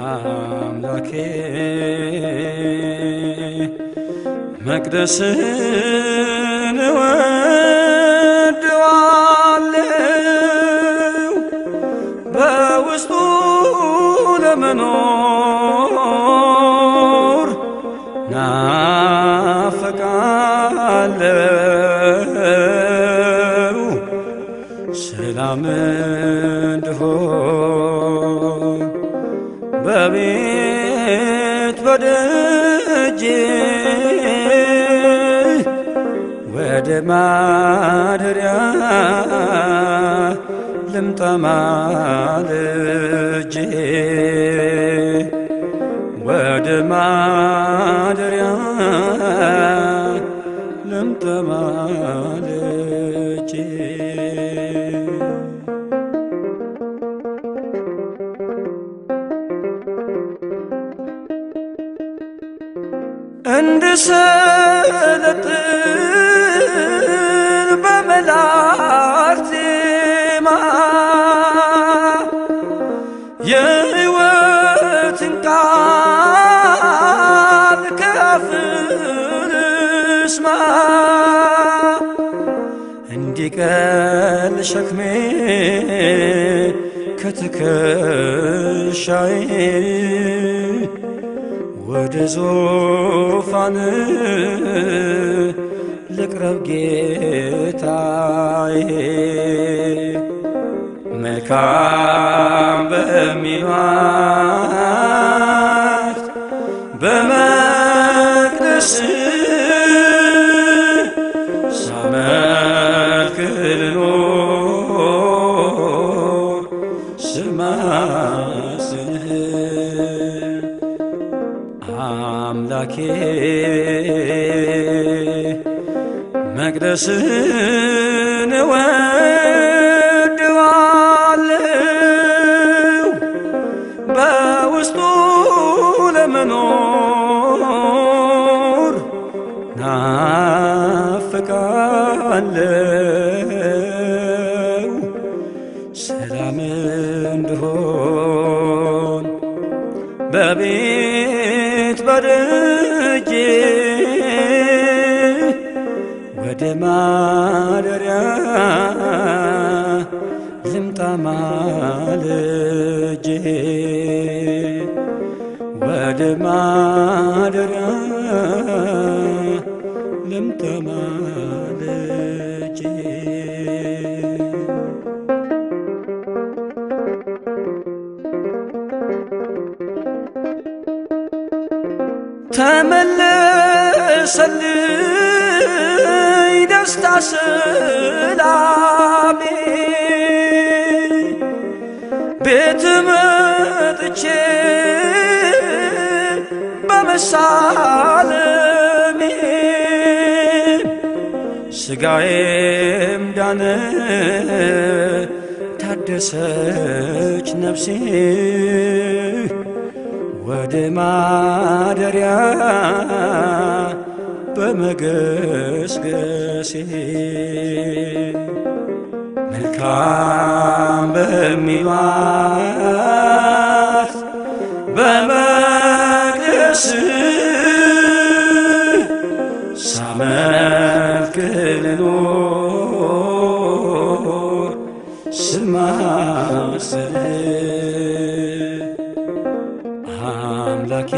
አምላኬ መቅደስን እወድዋለሁ በውስጡ ለመኖር ናፈቃለሁ ሰላም እንድሆን በቤት በደጅ ወደ ማደሪያ ልምጣ ማልጄ ወደ ማደሪያ ልምጣ ማልጄ እንድሰለጥን በመላእክት ዜማ የሕይወትን ቃል ከአፍህ ልስማ እንዲቀል ሸክሜ ከትከሻዬ ወደ ዙፋን ልቅረብ ጌታዬ መልካም በሚሏት በመቅደስ ሳመልክ ልኖር ስማስንህ አምላኬ መቅደስን እወድዋለሁ በውስጡ ለመኖር ናፍቃለሁ ሰላም እንድሆን በቤት በደጄ ወደ ማደሪያ ልምጣ ማልጄ ወደ ማደሪያ ልምጣ ማልጄ ተመለሰልኝ ደስታ ሰላሜ ቤት መጥቼ በመሳለሜ ስጋዬም ዳነ ታደሰች ነፍሴ ወደ ማደሪያ በመገስገሴ መልካም በሚሏት በመቅደስ ሳመልክ ልኖር ስማስል አምላኬ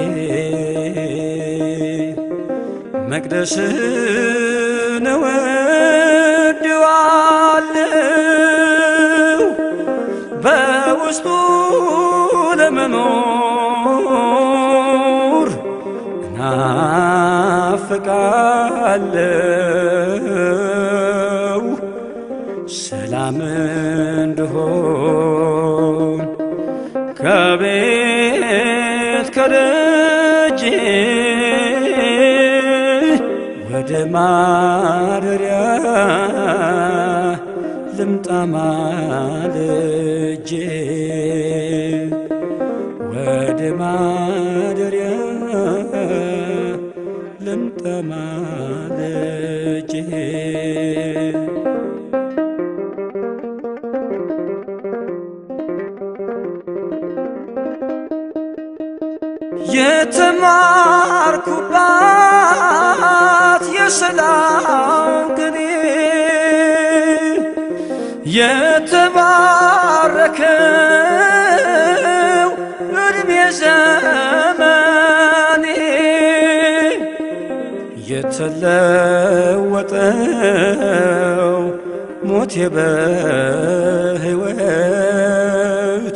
መቅደስን እወድዋለሁ በውስጡ ለመኖር እናፍቃለሁ ሰላም እንድሆን ከቤት ከደጅ ወደ ማደሪያ ልምጣ ማልጄ ወደ ማደሪያ ልምጣ ማልጄ የተማርኩባት የሰላም ቅኔ የተባረከው እድሜ ዘመኔ የተለወጠው ሞቴ በሕይወት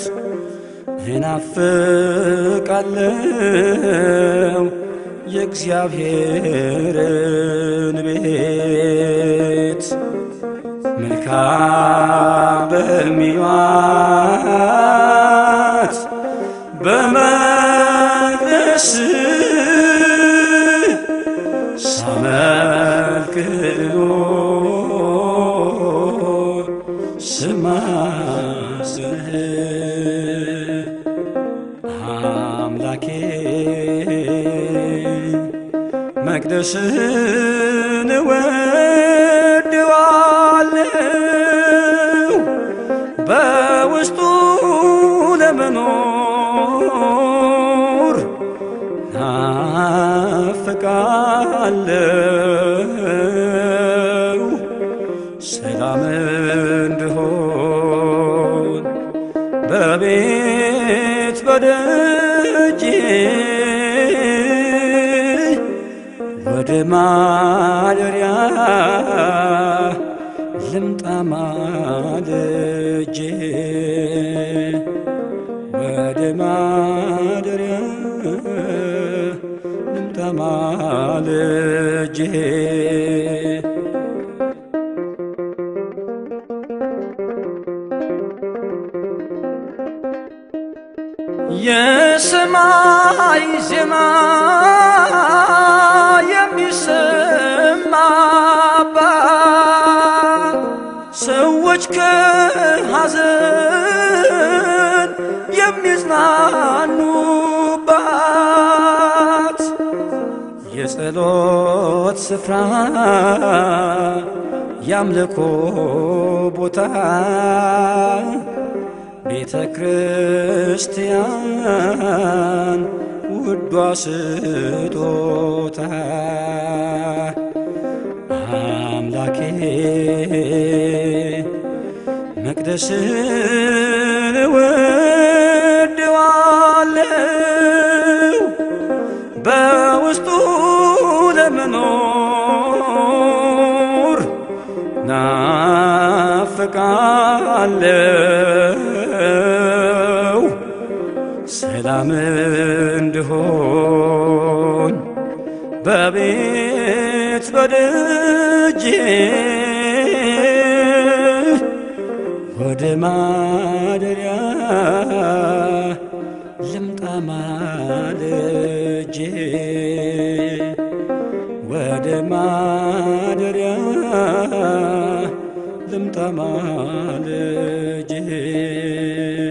እናፍቃለው የእግዚአብሔርን ቤት መልካም በሚዋት በመቅደስ ሳመልክ ልኖር ስማስንህ አምላኬ መቅደስን እወድዋለሁ በውስጡ ለመኖር ናፍቃለሁ ሰላም እንድሆን በቤት በደጅ ወደ ማደሪያ ልምጣ ማልጄ ወደ ማደሪያ ልምጣ ማልጄ የሰማይ ዜማ የሚሰማባት ሰዎች ከሐዘን የሚጽናኑባት የጸሎት ስፍራ ያምልኮ ቦታ ቤተ ክርስቲያን ውዷ ስጦታ አምላኬ መቅደስን እወድዋለሁ በውስጡ ለመኖር ናፍቃለሁ ሰላም እንድሆን በቤት በደጅ ወደ ማደሪያ ልምጣ ማልጄ ወደ ማደሪያ ልምጣ ማልጄ